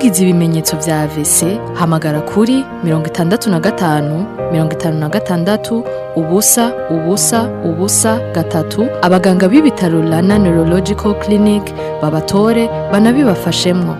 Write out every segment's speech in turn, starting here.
wagize ibimenyetso vya AVC hamagara kuri mirongo itandatu na gatanu mirongo itanu na gatandatu ubusa ubusa ubusa gatatu abaganga b'ibitaro Rana Neurological Clinic babatore banabibafashemwo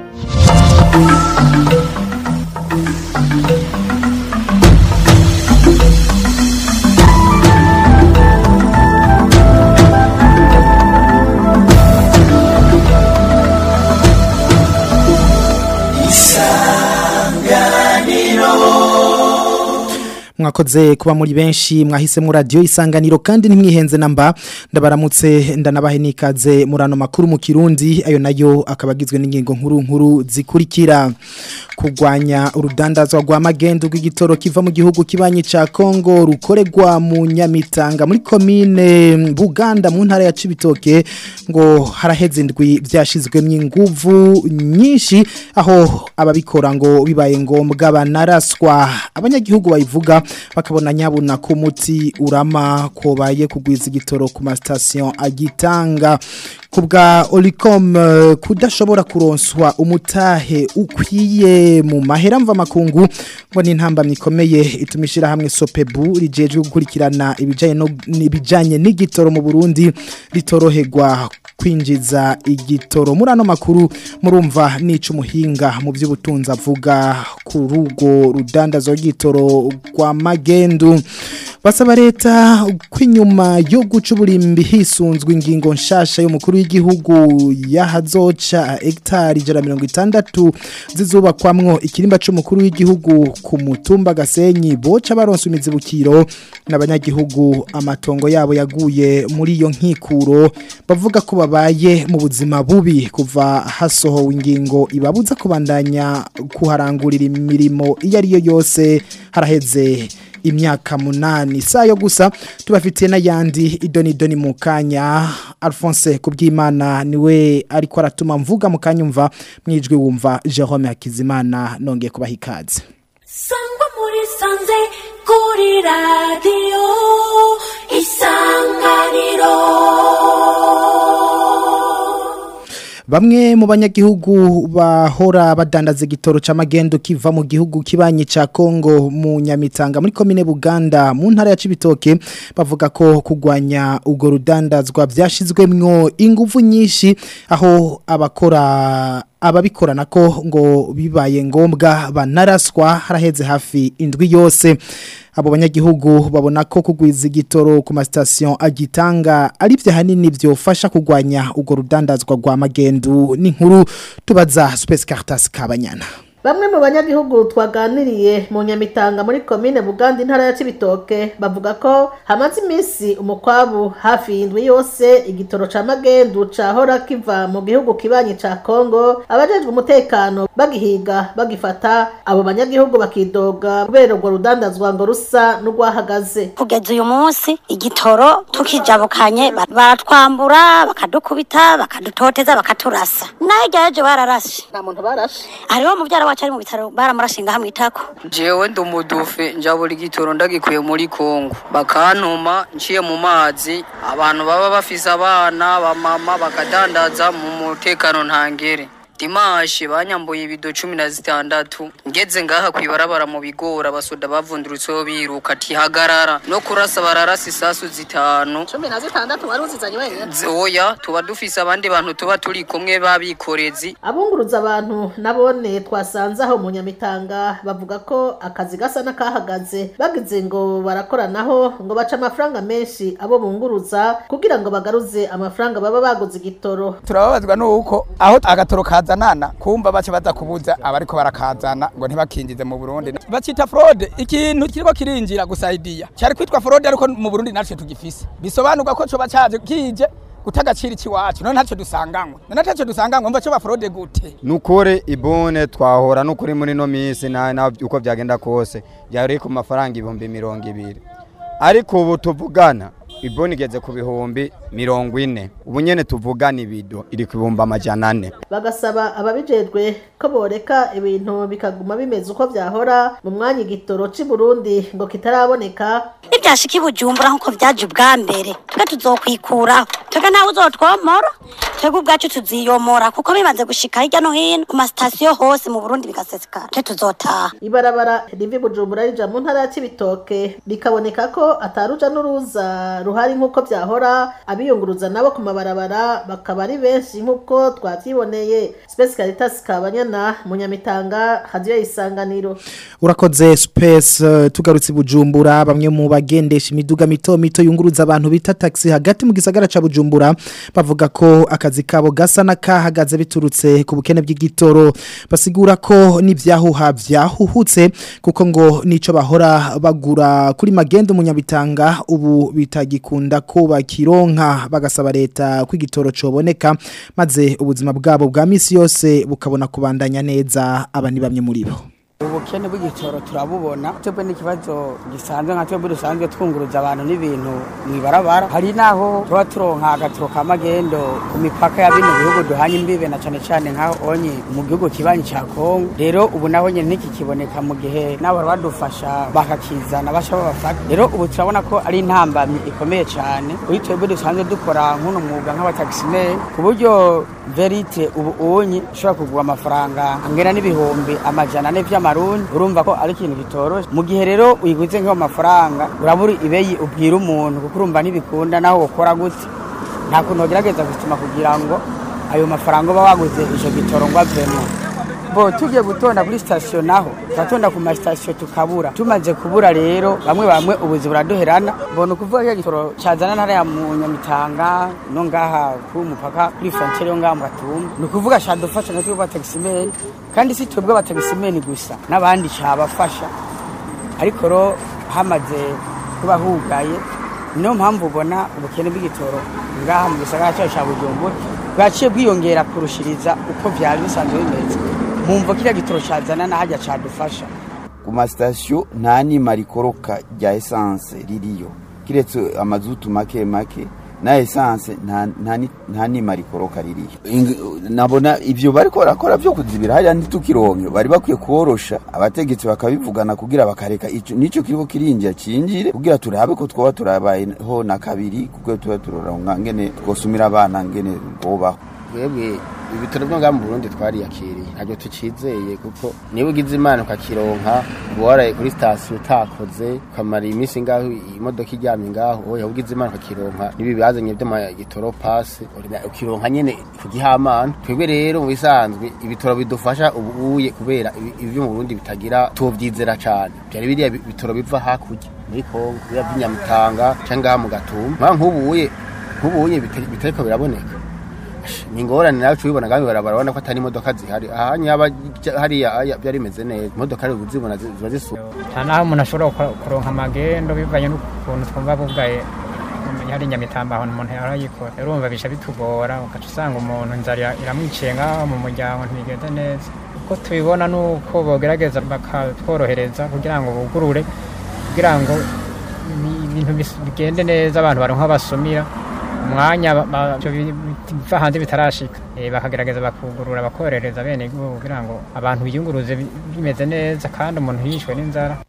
mwakoze kuba muri benshi mwahisemo radio isanganiro kandi nimwihenze namba ndabaramutse ndanabahe nikaze murano makuru mu Kirundi ayo nayo akabagizwe n'ingingo nkuru nkuru zikurikira kugwanya urudandazwa rwa magendo rw'igitoro kiva mu gihugu kibanyi ca Kongo rukoregwa mu Nyamitanga muri commune Buganda mu ntara ya Cibitoke ngo haraheze indwi byashizwemwe inguvu nyinshi aho ababikora ngo bibaye ngombwa banaraswa abanyagihugu bayivuga bakabona nyabuna ko umuti urama kobaye kugwiza igitoro ku mastation agitanga kubwa Olicom uh, kudashobora kuronswa umutahe ukwiye mu mahera mva makungu ngo ni ntamba mikomeye itumishira hamwe Sopebu rijejwe gukurikirana ibijanye no ibijanye n'igitoro mu Burundi litoroherwa kwinjiza igitoro muri ano makuru murumva nica umuhinga mu by'ubutunzi avuga ku rugo rudandazo rw'igitoro rwa magendu basaba leta kwinyuma yo guca uburimbi hisunzwe ingingo nshasha y'umukuru w'igihugu yahazoca hegitari ijana mirongo itandatu zizubakwamwo ikirimba c'umukuru w'igihugu ku mutumba gasenyi boca baronsa imizibukiro n'abanyagihugu amatongo yabo yaguye muri iyo nkikuro bavuga ko babaye mu buzima bubi kuva hasohowe ingingo ibabuza kubandanya kuharangurira imirimo iyo ari yo yose haraheze imyaka munani sayo gusa tubafitiye n'ayandi idoni idoni mu kanya Alphonse kubyimana niwe ariko aratuma mvuga mu kanya umva mwijwi wumva Jerome Hakizimana nongeye kubaha ikaze sangwa muri sanze kuri radiyo isanganiro Bamwe mu banyagihugu bahora badandaza igitoro c'amagendo kiva mu gihugu kibanyi ca Kongo mu Nyamitanga muri komine Buganda mu ntara ya Cibitoke bavuga ko kugwanya ugo rudandazwa byashizwemwo ingufu nyinshi aho abakora ababikorana ko ngo bibaye ngombwa banaraswa haraheze hafi indwi yose abo banyagihugu babona ko kugwiza igitoro ku mastation agitanga ari byo hanini byofasha kugwanya ugo rudandazwa rwa magendu n'inkuru tubaza Space Cartas kabanyana Bamwe mu banyagihugu twaganiriye mu Nyamitanga muri komine Buganda intara ya Cibitoke bavuga ko hamaze iminsi umukwabu hafi y'indwi yose igitoro ca magendu cahora kiva mu gihugu kibanyi ca Kongo abajejwe umutekano bagihiga bagifata abo banyagihugu bakidoga kubera urwo rudandazwa ngo rusa n'urwahagaze kugeza uyu munsi igitoro tukijabukanye ba- baratwambura bakadukubita bakadutoteza bakaturasa nayo ryaje bararashe nta muntu barashe hariho muvyara wacu ari mu bitaro baramurashinga hamwe itako jewe ndi umudufe njabura igitoro ndagikuye muri kongo bakantuma nciye mu mazi abantu baba bafise abana bamama bakadandaza mu mutekano ntangere dimashe banyambuye ibido cumi na zitandatu ngeze ngaha kwibarabara mu bigora abasoda bavundurutseho biruka ati hagarara no kurasa bararasa isasu zitanu cumi na zitandatu wari uzizanye wenyine Z- oya tuba dufise abandi bantu tuba turi kumwe babikorezi abunguruza abantu nabone twasanze aho mu nyamitanga bavuga ko akazi gasa n'akahagaze bagize ngo barakoranaho ngo baca amafaranga menshi abo bunguruza kugira ngo bagaruze amafaranga baba baguze igitoro turababazwa nuko aho agatoro kazanana kumva bace baza kubuza abariko barakazana ngo ntibakinjize mu Burundi bacita fraude ikintu kiriko kirinjira gusa idea cyari kwitwa fraude ariko mu Burundi naco tugifise bisobanurwa ko coba caje kije gutagacira ikiwacu none ntacyo dusanganywe none ntacyo dusanganywe mva coba fraude gute nukuri ibone twahora nukuri muri no minsi na na uko byagenda kose byari ku mafaranga ibihumbi mirongo ibiri ariko ubu tuvugana iboni igeze ku bihumbi mirongo ine ubu nyene tuvugana ibido iri ku bihumbi amajana ane bagasaba ababijejwe ko boreka ibintu bikaguma bimeze uko vyahora mu mwanya igitoro c'i Burundi ngo kitaraboneka nibyashika i bujumbura nk'uko vyaje ubwa mbere twe tuzokwikuraho twebwe ntawe uzotwomora twebwe ubwacu tuziyomora kuko bimaze gushika hirya no hino ku masitasiyo hose mu burundi bigasesekara twe tuzotaha ibarabara riva i Bujumbura rija mu ntara ya Cibitoke bikaboneka ko ataruja n'uruza ruhari nk'uko vyahora abiyunguruza nabo ku mabarabara bakaba ari benshi nk'uko twavyiboneye Space Caritas Kabanyana mu Nyamitanga hadiyo isanganiro urakoze space uh, tugarutse i bujumbura bamwe mu bagendesha imiduga mito mito yunguruza abantu bita taxi hagati mu gisagara ca bujumbura bavuga ko akazi kabo gasa n'akahagaze biturutse ku bukene bw'igitoro basigura ko n'ivyahuha vyahuhutse kuko ngo nico bahora bagura kuri magendo munyabitanga ubu bitagikunda ko bakironka bagasaba leta ko igitoro coboneka maze ubuzima bwabo bwa misi yose bukabona kubandanya neza aba ni bamwe muri bo ubukene bw'igitoro turabubona twebwe n'ikibazo gisanzwe nka twebwe dusanzwe twunguruza abantu n'ibintu mw'ibarabara hari naho tuba turonka agatoro ka magendo ku mipaka ya bino bihugu duhanye imbibe na cane cane nkaho onye mu gihugu kibanyi ca kongo rero ubu naho nyene ntikikiboneka mu gihe nabo badufasha bakakizana basha babafata rero ubu turabona ko ari intambamyi ikomeye cane kuri twebwe dusanzwe dukora nk'uno mwuga nk'abatakisimeri ku buryo verite ubu unyi ushobora kugura amafaranga angana n'ibihumbi amajana ane vy'amarundi urumva ko ari ikintu kitoroshe mu gihe rero uyiguze nk'ayo mafaranga urabura ibeyi ubwira umuntu kuko urumva ntibikunda naho ukora gute nta kuntu wagerageza gusima kugira ngo ayo mafaranga uba waguze ico gitoro ngo avemo bo tugiye gutonda kuri sitasiyo naho turatonda ku masitasiyo tukabura tumaze kubura rero bamwe bamwe ubuzi buraduherana mbona ukuvuga ko igitoro cyazana ntara ya mu nyamitanga no ngaha ku mupaka kuri frontiere yo ngaha mu gatumba ni ukuvuga cadufasha natwe b'abatagisimeni kandi si twebwe abatagisimeni gusa n'abandi cabafasha ariko ro hamaze kuba hugaye niyo mpamvu ubona ubukene bw'igitoro ngaha mu gisagara cyacu ca bujumbura bwaciye bwiyongera kurushiriza uko vyari bisanzwe bimeze mumva kiriya gitoro cazana nahajya cadufasha ku masitasiyo nta nima rikoroka rya esanse ririyo kiretse amazutu make make na esanse nta- nta ni- nta nima rikoroka ririyo Ing- nabona ivyo bariko barakora vyo kuzibira hariya ntitukironke bari bakwiye korosha abategetsi bakabivugana kugira bakareka ico nico kiriko kirinjira cinjire kugira turabe ko twoba turabayeho na kabiri kuko tuba turoronka ngene twosumira abana ngene bobaho twebwe ibitaro byo ngaha mu burundi twariyakiriye ntabyo tukizeye kuko niba ugize imana ukakironka uba waraye kuri sitasiyo utakoze ukamara iminsi ngaho imodoka iryamye ngaho oya ugize imana ukakironka n'ibi bazanye by'amagitoro pasi ukironka nyene ku gihamana twebwe rero mu bisanzwe ibitoro bidufasha ubuye kubera ibi- ibi byo mu burundi bitagira tuvyizera cane byari biriya bi- bitoro biva hakurya muri kongo biriya by'inyamutanga canke ngaha mu gatumba nk'ubuye nk'ubuye bita- bitariko biraboneka ni ingorane nawe ubibona kandi barabara urabona ko atari imodoka zihari aha nyaba hariya aya byari bimeze neza imodoka rero uzibona zi- ziba zisuka nta naho umuntu ashobora gukora- kuronka amagendo bivanye n'ukuntu twumva bugaye hari nyamitamba ahantu umuntu yarayikora urumva bisha bitugora ugaca usanga umuntu inzara iramwiciye ngaho mu muryango ntibigeze neza uko tubibona ni uko bogerageza bakatworohereza kugira ngo bugurure kugira ngo ibi- ibintu bis- bigende neza abantu baronka aho basumira umwanya ba- ba- ivyo bi- biva hanze bitarashika Eh, bakagerageza bakugurura bakorereza bene igihugu kugira ngo abantu biyunguruze bi- bimeze neza kandi umuntu yishwe n'inzara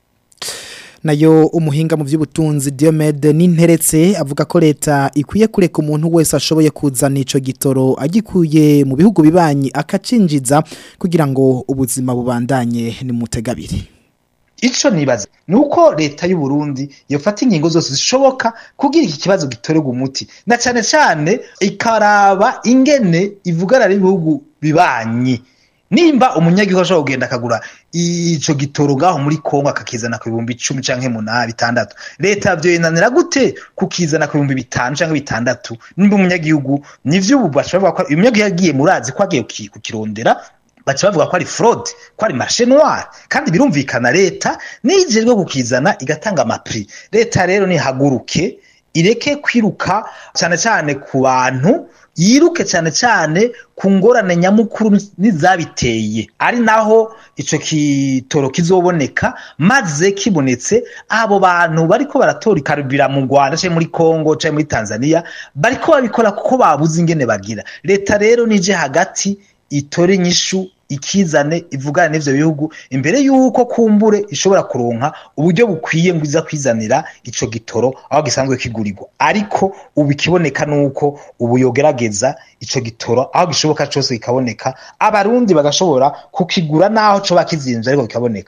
nayo umuhinga mu by'ubutunzi Diomede n'interetse avuga ko leta ikwiye kureka umuntu wese ashoboye kuzana ico gitoro agikuye mu bihugu bibanyi akacinjiza kugira ngo ubuzima bubandanye ni mutegabiri ico nibaza nuko leta y'u Burundi yofata ingingo zose zishoboka kugira iki kibazo gitorerwa umuti na cane cane ikaraba ingene ivugana n'ibihugu bibanyi nimba umunyagihugu ashobora kugenda akagura ico gitoro ngaho muri Kongo akakizana ku bihumbi icumi canke munani bitandatu leta vyoyenanira gute kukizana ku bihumbi bitanu canke bitandatu nimba umunyagihugu nivyo ubu bashobora ko umunyagihugu yagiye murazi ko agiye kuki- kukirondera baca bavuga ko ari fraude ko ari marché noir kandi birumvikana leta nijejwe kukizana igatanga amapri leta rero nihaguruke ireke kwiruka cyane cyane ku bantu yiruke cyane cyane ku ngorane nyamukuru n'izabiteye ari naho ico kitoro kizoboneka maze kibonetse abo bantu bariko baratora ikarubira mu Rwanda canke muri Kongo canke muri Tanzania bariko babikora kuko babuze ingene bagira leta rero nije hagati itore inyishu ikizane ivugana n'ivyo bihugu imbere yuko kumbure ishobora kuronka uburyo bukwiye ngo iza kwizanira ico gitoro aho gisanzwe kigurirwa ariko ubu ikiboneka nuko ubu yogerageza ico gitoro aho gishoboka cose kikaboneka abarundi bagashobora kukigura naho coba kizimvye ariko kikaboneka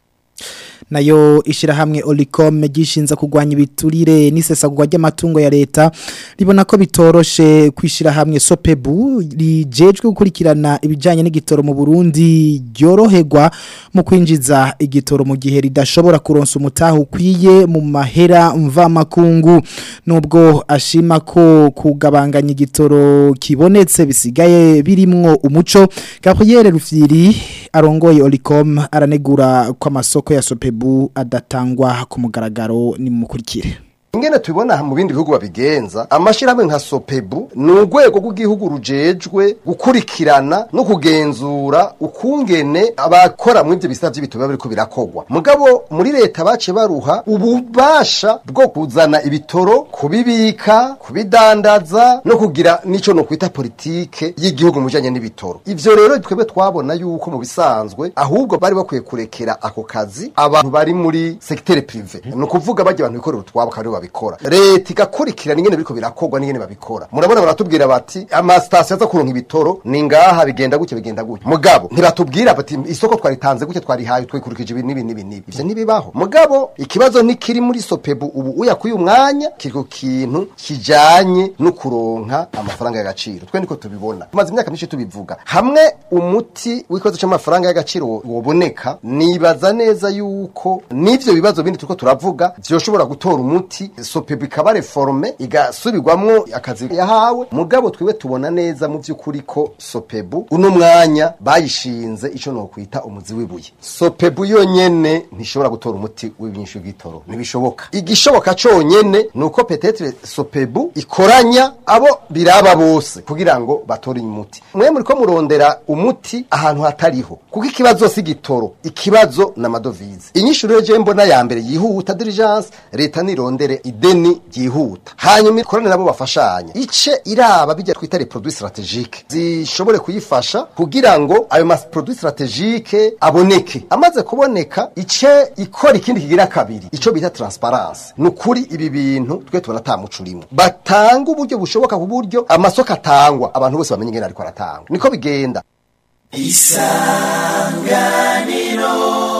nayo ishirahamwe Olicom gishinza kugwanya ibiturire n'isesagurwa ry'amatungo ya leta ribona ko bitoroshe kwishira hamwe Sopebu rijejwe gukurikirana ibijanye n'igitoro mu Burundi ryoroherwa mu kwinjiza igitoro mu gihe ridashobora kuronsa umutaho ukwiye mu mahera mva makungu nubwo ashima ko kugabanganya igitoro kibonetse bisigaye birimwo umuco Gabriel Rufyiri arongoye Olicom aranegura kwa masoko ya Sopebu adatangwa ku mugaragaro ni mukurikire ingene tubibona mu bindi bihugu babigenza amashirahamwe nka sopebu ni urwego rw'igihugu rujejwe gukurikirana no kugenzura ukungene abakora muri ivyo bisata vy'ibitoro biriko birakogwa mugabo muri leta bace baruha ububasha bwo kuzana ibitoro kubibika kubidandaza no kugira nico no kwita politike y'igihugu mu bijanye n'ibitoro ivyo rero twebwe twabona yuko mu bisanzwe ahubwo bari bakwiye kurekera ako kazi abantu bari muri secteur privé ni ukuvuga bajya abantu bikorera utwabo kandi babikora leta igakurikirana ingene biriko birakogwa n'ingene babikora murabona baratubwira bati amasitasiyo aza kuronka ibitoro ni ngaha bigenda gutya bigenda gutya mugabo ntibatubwira bati isoko twaritanze gutya twarihaye twikurikije ibi n'ibi n'ibi n'ibi ivyo ntibibaho mugabo ikibazo ntikiri muri sopebu ubu uyakuye umwanya kiri ku kintu kijanye no kuronka amafaranga y'agaciro twe niko tubibona tumaze imyaka myinshi tubivuga hamwe umuti w'ikibazo c'amafaranga y'agaciro woboneka nibaza neza yuko n'ivyo bibazo bindi turiko turavuga vyoshobora gutora umuti sopebu ikaba reforme igasubirwamwo akazi yahawe mugabo twiwe tubona neza mu vy'ukuri ko sopebu uno mwanya bayishinze ico nokwita umuzi w'ibuye sopebu yonyene ntishobora gutora umuti w'ibyinshi bw'itoro ntibishoboka igishoboka conyene ni uko petetre sopebu ikoranya abo biraba bose kugira ngo batore umuti mwe muriko murondera umuti ahantu hatariho kuko ikibazo si gitoro ikibazo na madovize inyishu rero je mbona ya mbere yihuta diligence leta nirondere ideni ryihuta hanyuma ikorane nabo bafashanya ice iraba bijya twita les produits stratégiques zishobore kuyifasha kugira ngo ayo mas produits stratégiques aboneke amaze kuboneka ice ikora ikindi kigira kabiri ico bita transparence nukuri ibi bintu twe tubona tamuco urimo batanga uburyo bushoboka ku buryo amasoko atangwa abantu bose bamenye ingene ariko aratangwa niko bigenda isanganiro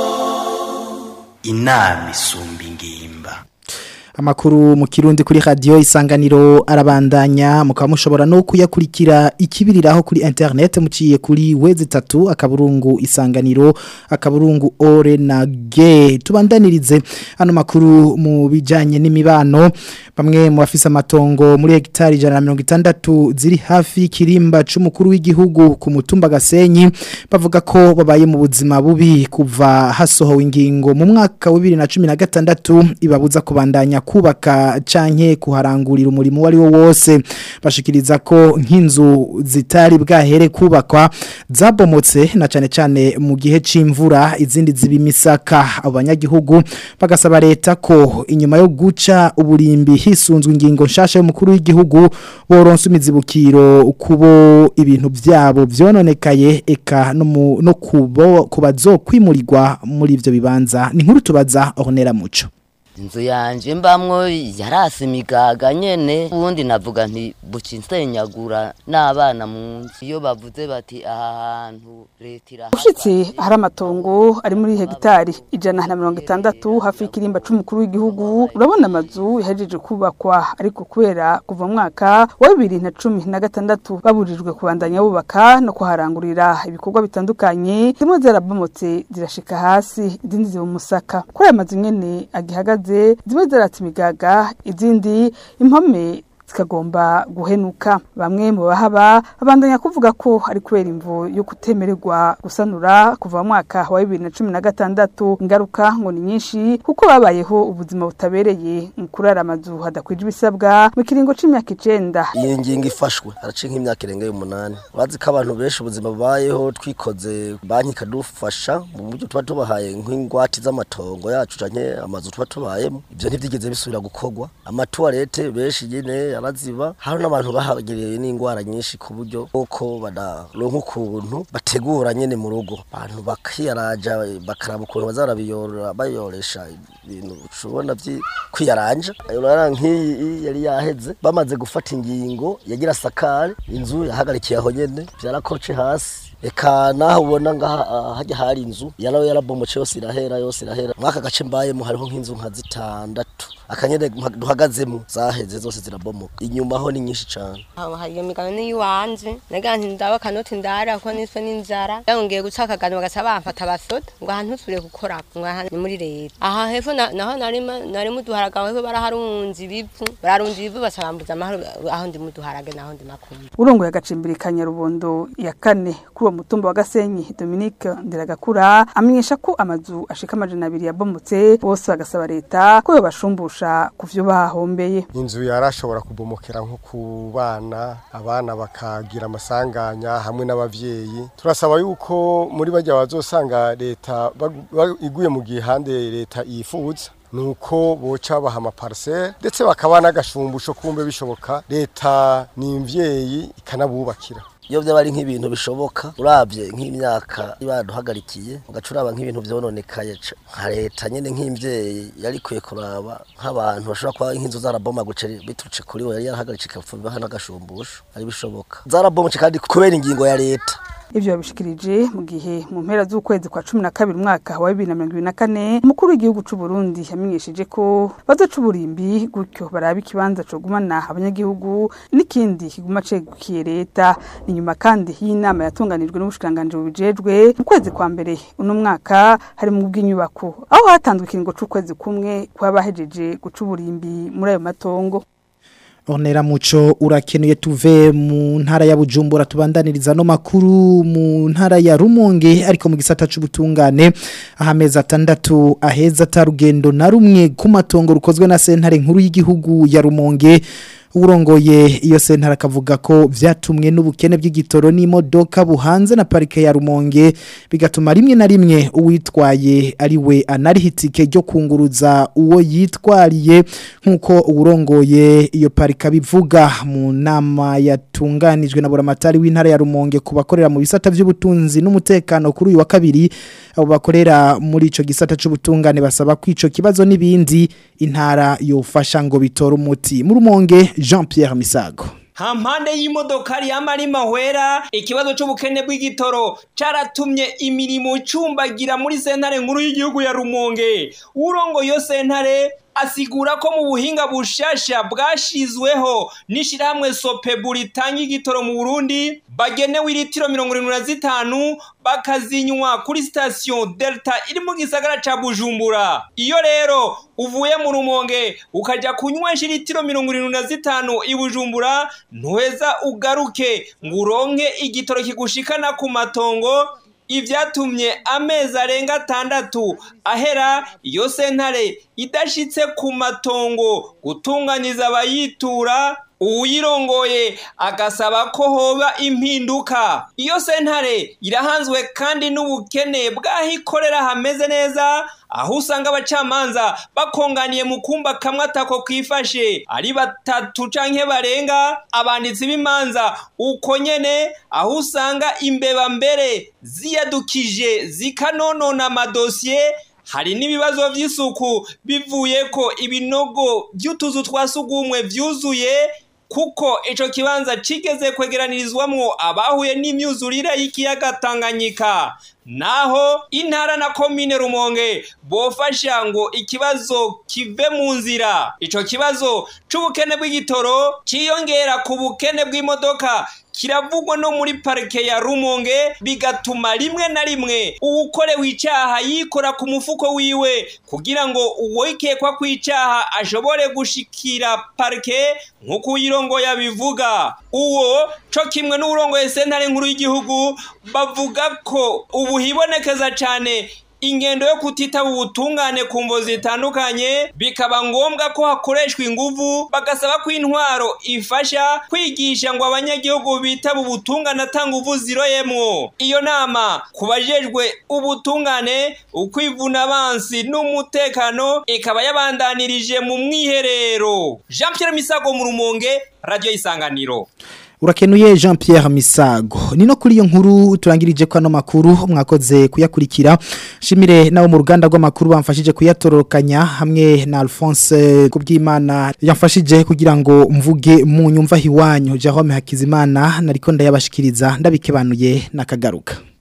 inama isumba ingimba Amakuru mu kirundi kuri radio isanganiro arabandanya mukaba mushobora no kuyakurikira ikibiriraho kuri internet muciye kuri wezi tatu akaburungu isanganiro akaburungu ore na ge tubandanirize ano makuru mu bijanye n'imibano bamwe mu bafise amatongo muri hegitari 160 ziri hafi kirimba c'umukuru w'igihugu ku mutumba Gasenyi bavuga ko babaye mu buzima bubi kuva hasohowe ingingo mu mwaka wa 2016 ibabuza kubandanya kubaka canke kuharangurira umurimo wari wo wose bashikiriza ko nk'inzu zitari bwahere kubakwa zabomotse na cane cane mu gihe c'imvura izindi zibimisaka abanyagihugu bagasaba leta ko inyuma yo guca uburimbi hisunzwe ingingo nshasha y'umukuru w'igihugu boronsa imizibukiro kubo ibintu vyabo vyononekaye eka no, mu, no kubo kubazokwimurirwa muri ivyo bibanza ni nkuru tubaza Honera Muco inzu yanje mbamwo yarase imigaga nyene ubundi navuga nti buci nsenyagura n'abana mu nzu iyo bavuze bati aha hantu leta iraha ushitse hari amatongo ari muri hegitari ijana na mirongo itandatu hafi y'ikirimba c'umukuru w'igihugu urabona amazu yahejeje kubakwa ariko kubera kuva mu mwaka wa bibiri na cumi na gatandatu baburijwe kubandanya bubaka no kuharangurira ibikorwa bitandukanye zimwe zarabomotse zirashika hasi izindi ziba umusaka kuri aya mazu nyene agihagaze zimwe zaratse imigaga izindi impome zikagomba guhenuka bamwe mu bahaba babandanya kuvuga ko ari kubera imvu yo kutemererwa gusanura kuva mu mwaka wa bibiri na cumi na gatandatu ingaruka ngo ni nyinshi kuko babayeho ubuzima butabereye mu kurara amazu hadakwije ibisabwa mu kiringo c'imyaka icenda iyi ngingo ifashwe haraciye nk'imyaka irenga y'umunani bazi ko abantu benshi ubuzima babayeho twikoze banki ikadufasha mu buryo tuba tubahaye nk'ingwate z'amatongo yacu canke amazu tuba tubayemo ivyo ntivyigeze bisubira gukorwa amatuwarete benshi nyene yaraziba hari n'abantu bahagereye n'ingwara nyinshi ku buryo uko badaronka ukuntu bategura nyene mu rugo abantu bakiyaraja bakaraba ukuntu bazarabiyorora bayoresha ibintu ushobona vyi kwiyaranja urara nk'iyi yari yaheze bamaze gufata ingingo yagira sakare inzu yahagarikiye aho nyene vyarakoce hasi eka naho ubona ngaha hajya hari inzu yarawe yarabomoce yose irahera yose irahera mwaka gace mbayemo hariho nk'inzu nka zitandatu akanyene duhagazemo zaheze zose zirabomoka inyuma ho ni nyinshi cyane hari iyo migabane y'iwanje nagira nti ndabe akanoti ndara kuko niswe n'inzara yongeye guca akagano bagaca bamfata abasoda ngo aha ntusubire gukora ngo aha ni muri leta aha hepfo naho nari muduharaga hepfo baraharunze ibivu bararunze ibivu baca bambuza amahoro aho ndi muduharage naho ndi makumbi urongoye agacimbiri ka nyarubondo ya kane kuri uwo mutumba wa gasenyi dominique ndiragakura amenyesha ko amazu ashika amajana abiri yabomotse bose bagasaba leta ko yobashumbusha ku vyo bahombeye inzu yarashobora kubomokera nko ku bana abana bakagira amasanganya hamwe n'abavyeyi turasaba yuko muri bajya bazosanga leta iguye mu gihande leta yifuza nuko boca baha amaparisere ndetse bakaba n'agashumbusho kumbe bishoboka leta ni imvyeyi ikanabubakira iyo byaba ari nk'ibintu bishoboka urabye nk'imyaka baduhagarikiye ugaca uraba nk'ibintu byononekaye nka leta nyine nk'imvyeyi yari ikwiye kuraba nk'abantu bashobora kuba nk'inzu zarabomaguce biturutse kuri we yari yarahagaritse ikapfa bibaha n'agashumbusho ari bishoboka zarabomaguce kandi kubera ingingo ya leta ivyo babishikirije mu gihe mu mpera z'ukwezi kwa cumi na kabiri umwaka wa bibiri na mirongo ibiri na kane umukuru w'igihugu c'u Burundi yamenyesheje ko bazoca uburimbi gutyo baraba ikibanza cogumana abanyagihugu n'ikindi kiguma cegukiye leta ni nyuma kandi y'inama yatunganijwe n'ubushikiranganji bubijejwe mu kwezi kwa mbere uno mwaka hari mu bw'inyubako aho hatanzwe ikiringo c'ukwezi kumwe kw'abahejeje guca uburimbi muri ayo matongo Onera muco urakenuye tuve mu ntara ya Bujumbura tubandaniriza no makuru mu ntara ya Rumonge ariko mu gisata c'ubutungane ahameza atandatu aheza tarugendo na rumwe ku matongo rukozwe na sentare nkuru y'igihugu ya Rumonge urongoye iyo sentare akavuga ko vyatumwe n'ubukene bw'igitoro n'imodoka buhanze na parike ya Rumonge bigatuma rimwe na rimwe uwitwaye ari we anarihitike ryo kunguruza uwo yitwariye nkuko urongoye iyo parika bivuga mu nama yatunganijwe na buramatari w'intara ya Rumonge kubakorera mu bisata by'ubutunzi n'umutekano kuri uyu wa kabiri abo bakorera muri ico gisata c'ubutungane basaba kwico kibazo n'ibindi intara yofasha ngo bitore umuti mu Rumonge Jean Pierre Misago hampande y'imodokari y'amari mahwera ikibazo c'ubukene bw'igitoro caratumye imirimo icumbagira muri sentare nkuru y'igihugu ya Rumonge urongo yo sentare asigura ko mu buhinga bushasha bwashizweho n'ishirahamwe Sopebu ritanga igitoro mu Burundi bagenewe iritiro mirongo irindwi na zitanu bakazinywa kuri station Delta iri mu gisagara ca Bujumbura iyo rero uvuye mu Rumonge ukaja kunywesha iritiro mirongo irindwi na zitanu i Bujumbura ntuheza ugaruke ngo uronke igitoro kigushikana ku matongo ivyatumye amezi arenga atandatu ahera iyo sentare idashitse ku matongo gutunganyiza abayitura uwirongoye agasaba ko hoba impinduka iyo sentare irahanzwe kandi n'ubukene bw'aho ikorera hameze neza aho usanga abacamanza bakonganiye mu kumba kamwe atako kwifashe ari batatu canke barenga abanditsi b'imanza uko nyene aho usanga imbeba mbere ziyadukije zikanonona amadosiye hari n'ibibazo by'isuku bivuye ko ibinogo by'utuzu twa sugumwe vyuzuye kuko ico kibanza cigeze kwegeranirizwamwo abahuye n'imyuzurire y'ikiyaga Tanganyika naho intara na komine Rumonge bofasha ngo ikibazo kive mu nzira ico kibazo c'ubukene bw'igitoro ciyongera ku bukene bw'imodoka kiravugwa no muri parike ya rumonge bigatuma rimwe na rimwe uwukorewe icyaha yikora ku mufuko wiwe kugira ngo uwikekwa ku icyaha ashobore gushikira parike nk'uko uyirongoye abivuga uwo co kimwe n'uwurongoye sentare nkuru y'igihugu bavuga ko ubu hibonekeza cyane ingendo yo kutitaba ubutungane ku mvo zitandukanye bikaba ngombwa ko hakoreshwa inguvu bagasaba ko intwaro ifasha kwigisha ngo abanyagihugu bitaba ubutungane ata nguvu ziroyemwo iyo nama ku bajejwe ubutungane ukwivuna abansi n'umutekano ikaba yabandanirije mu mwiherero jean pierre misago mu rumonge radiyo isanganiro Urakenuye Jean Pierre Misago. Nino kuri iyo nkuru turangirije kwa no makuru mwakoze kuyakurikira. Shimire nawo mu ruganda rw'amakuru bamfashije kuyatororokanya hamwe na Alphonse kubwimana yamfashije kugira ngo mvuge mu nyumva hiwanyu Jerome Hakizimana nariko ndayabashikiriza ndabikebanuye nakagaruka.